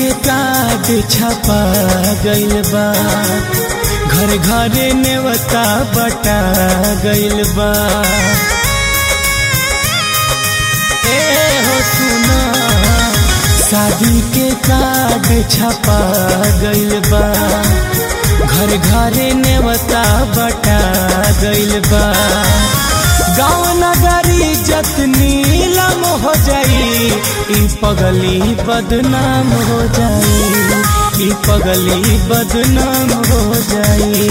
के काट छपा गइल बा घर घरे नेवता बटा गइल बा ए हो सुना शादी के काट छपा गइल बा घर घरे नेवता बटा गइल बा गाँव नगरी जतनी नीलम हो जाई ई पगली बदनाम हो जाई ई पगली बदनाम हो जाई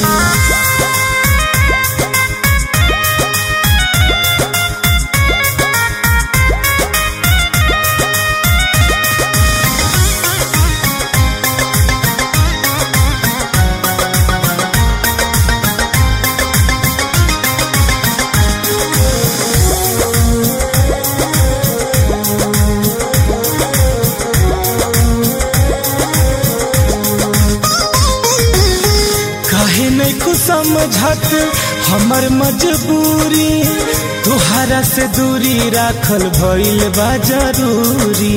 काहे नहीं कुछ समझत हमर मजबूरी तुहरा से दूरी राखल भइल बा जरूरी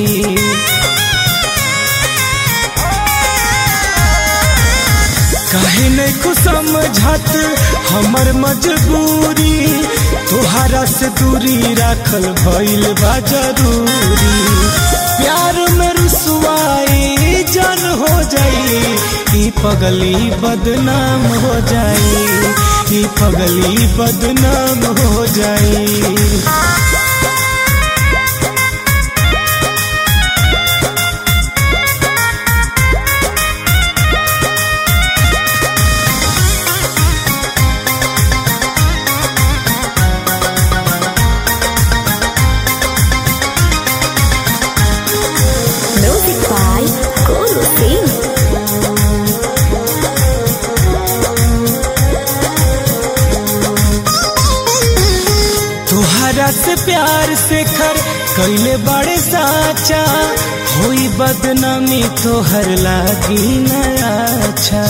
काहे नहीं कुछ समझत हमर मजबूरी तुहरा से दूरी राखल भइल बा जरूरी प्यार में रुसवाई जन हो जाई ई पगली बदनाम हो जाई ई पगली बदनाम हो जाई Music by Guru Singh. तुहरा से प्यार से कर कैले बड़े साचा होई बदनामी तोहर लागी नया अच्छा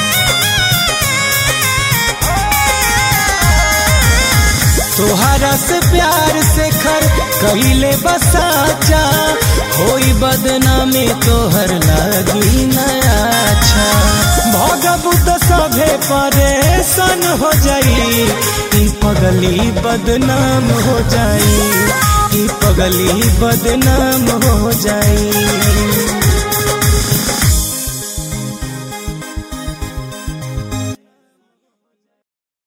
तोहरा से प्यार से कर कैले बसाचा होई बदनामी तोहर लागी नया अच्छा भगबू तो सभे परेशान हो जाई ई पगली बदनाम हो जाई ई पगली बदनाम हो जाई